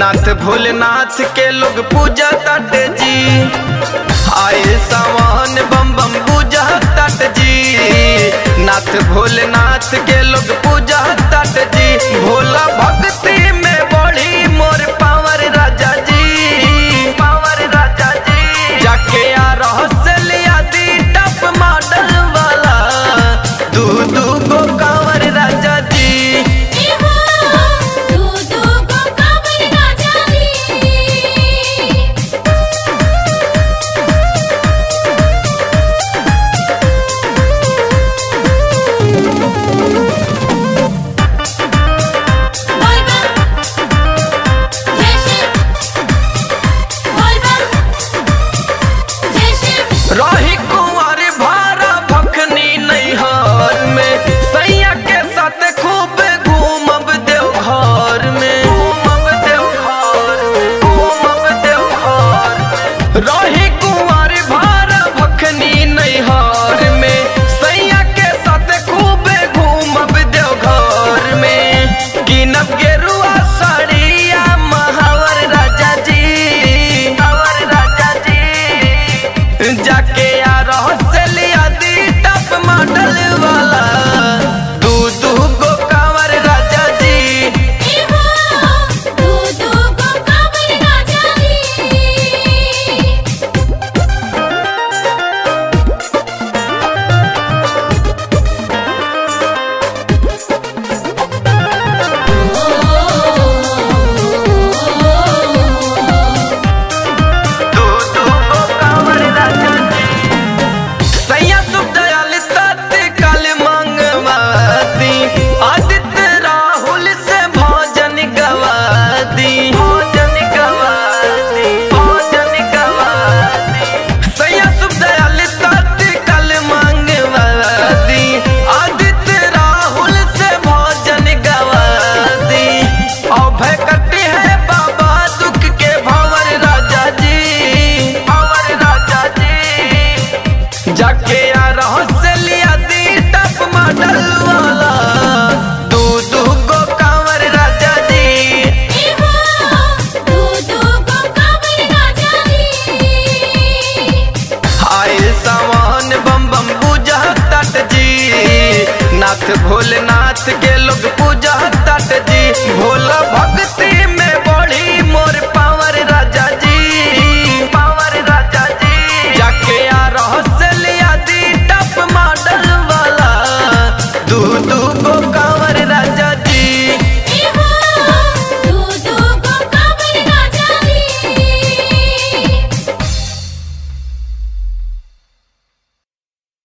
नाथ भोलेनाथ के लोग पूजा तट जी आए सावन बम बम पूजा तट जी नाथ भोलेनाथ के लोग पूजा तट जी भोला भक्ति में बड़ी मोर पावर राजा जी पावर राजा जी जाके आ रहस्य दी टप मॉडल वाला दू दू गो कांवर राजा जी तू तू को काबर राजा जी बोल बम जय शिव बोल बम जय शिव रही कुंवर भारा भखनी नैहर में सैया के साथ खूब घूमब देवघर में घूमब देवघर घूमब देवघर रही कुंवर भारा भखनी नैहर में सैया के साथ खूब घूमब देवघर में गिनब गेरुआ साड़िया महावर राजा जी महावर राजा जी जाके आ रहस्य दी टप मॉडल वाला दू दू गो कांवर राजा जी तू तू को काबर राजा जी दू दू गो कांवर राजा जी सैया सुख दयाल तत्काल मंगवाती आदित्य राहुल से भोजन गवादी भोजन गवादी भोजन गवादी सैया सुख दयाल तत्काल मंगवाती आदित्य राहुल से भोजन गवादी अभय करते हैं बाबा दुख के भंवर राजा जी भंवर राजा जी जाके आ रहस्य लिया दी टप मॉडल वाला दू दू गो कांवर राजा जी तू तू को काबर राजा जी आए सावन बम बम पूजा तट जी नाथ भोलेनाथ के लोग पूजा तट जी भोला